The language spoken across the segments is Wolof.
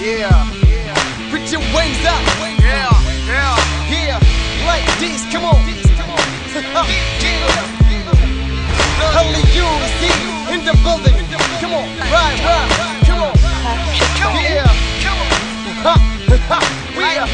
Yeah, yeah. Put your wings up. Yeah, yeah. Yeah, like this. Come on. Only you see in the building. Come on, right, right. Come on. Yeah. Ha, ha. We are.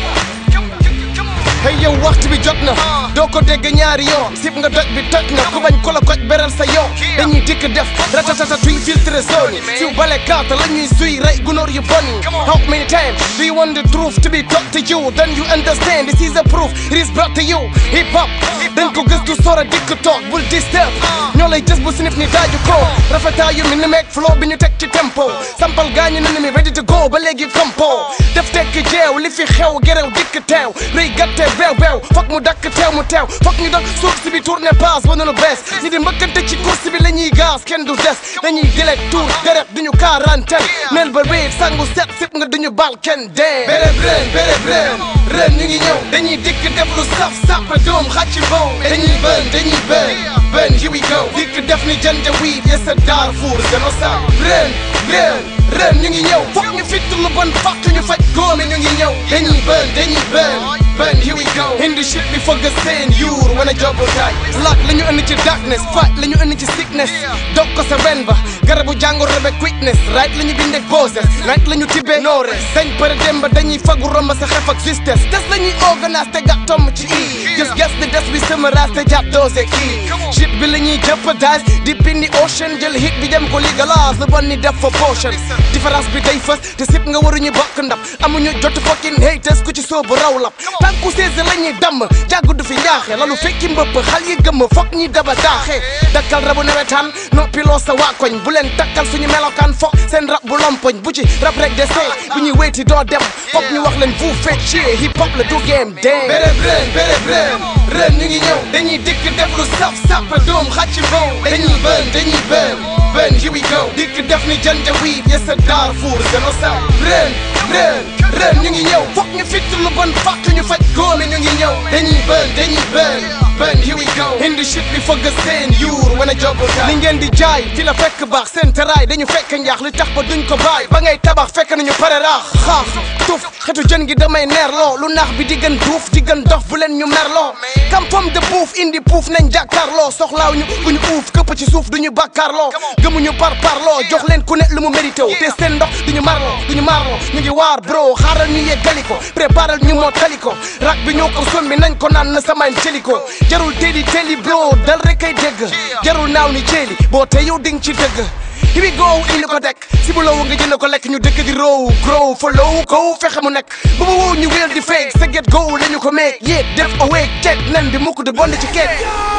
Hey yow waxtu bi jot na doo ko dégg ñaari yoon sib nga doj bi toj na ku bañ ko la koj beral sa yoon dañuy dikk def ratatata tuy filtre zone yi siw bale kaata la ñuy suy rey gunóor yu bon yi how many times do you want the truth to be taught to you then you understand this is a proof it is brought to you hip hop dañ ko gëstu sora dikk toog bul disturb ñoo lay jës bu sinif ni daaju ko rafetaayu mi ni meeg flow bi ñu teg ci tempo sampal gaañu na ni mi ready to go ba léegi compo def tekk jeew li fi xew gerew dikk teew rëy gàtte beew beew fokk mu dakk teew mu teew fokk ñu dox suuf si bi tourné passe ba noonu bees ñi di mbëkkante ci course bi la ñuy gaas kenn du des dañuy gileeg tour deret duñu quarantaine neel ba réer sangu set sip nga duñu bal kenn dee béréb ren béréb ren ren ñu ngi ñëw dañuy dikk def lu saf sàppa doom xàcc bow dañuy bën dañuy bën bën here we go dikk def ni janja wiid yes a Darfour génocide ren ren ren ñu ngi ñëw fokk ñu fitt lu bon fàq ñu faj góome ñu ngi ñëw dañuy bën dañuy bën bën here we go indi shit bi fëgg seen yuur wana jobul tay laak la ñu indi ci darkness fight la ñu indi ci sickness dog ko sa wen ba garabu jàngoro rebe quickness right la ñu bindee poses right la ñu tibbee noores dañ përe dem ba dañuy fagu romb sa xef ak sisters des la ñuy organise te gàtt tomm ci i gis ges di des bi sëmaraas te jàpp doose kii shit bi la ñuy jeopardize di bindi ocean jël hit bi dem ko legalise lu bon ni def fa potion différence bi day fës te sip nga waruñu bokk ndab amuñu jotu fucking haters ku ci soobu raw lap tànku seese la ñuy damm jàggu du fi njaaxe lalu fekki mbëpp xal yi gëmm fokk ñi daba daaxe dakkal rabu nawetaan noppiloo sa waa koñ bu leen takkal suñu melokaan fokk seen rab bu lompoñ bu ci rab rek de see bu ñuy wéyti doo dem fokk ñu wax leen vous faites chier hip hop la du game dang béréb ren béréb ren ren ñu ngi ñëw dañuy dikk def lu saf sàppa doom xàcc bow dañuy bën dañuy bën bën here we go dikk def ni janja wiid yes a Darfour génocide ren ren ren ñu ngi ñëw fokk ñu fitt lu bon fàq ñu faj góome ñu ngi ñëw dañuy bën dañuy bën bën here we go indi shit bi fëgg seen yuur wana jobul li ngeen di jaay fi la fekk baax seen teraay dañu fekk njaax li tax ba duñ ko bàyyi ba ngay tabax fekk nañu pare raax xaax tuf xetu jën gi damay neerloo lu naax bi di gën duuf di gën dof bu leen ñu merloo kam pom de buuf indi puuf nañ jàkkaarloo soxlaaw ñu bu ñu uuf këpp ci suuf duñu bàkkaarloo gëmuñu par parloo jox leen ku ne lu mu mérité wu te seen ndox duñu marloo duñu marloo ñu ngi waar bro xaaral ñu yeggali ko préparal ñu moo tali ko rak bi ñoo ko sommi nañ ko naan na samayn jëli ko jarul teeli teeli bro dal rek ay dégg jarul naaw ni jéeli boo te yow ding ci dëgg here we go indi ko dekk si bu lowu nga jënd ko lekk ñu dëkk di row grow follow ko fexe mu nekk bu bu wow ñu wéel di fake sa get go la ñu ko meeg yéeg def awake check nen bi mukk de bond ci keek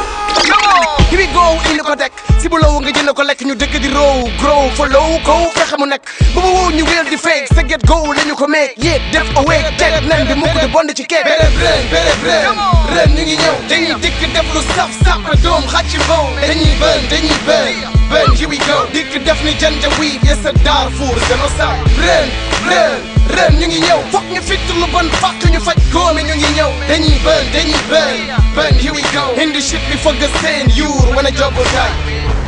here we go indi ko dekk si bu lowu nga jënd ko lekk ñu dëkk di row grow follow ko fexe mu nekk bu bu wow ñu wéel di fake sa get go la ñu ko meeg yéeg def awake check nen bi mukk de bond ci keek béréb ren béréb ren ren ñu ngi ñëw dañuy dikk def lu saf saf doom xàcc bow dañuy bën dañuy bën bën here we go dikk def ni janja wiid yes a Darfour génocide ren ren ren ñu ngi ñëw fokk ñu fitt lu bon fàq ñu faj góome ñu ngi ñëw dañuy bën dañuy bën bën here we go indi shit bi fëgg seen yuur wana jobul tay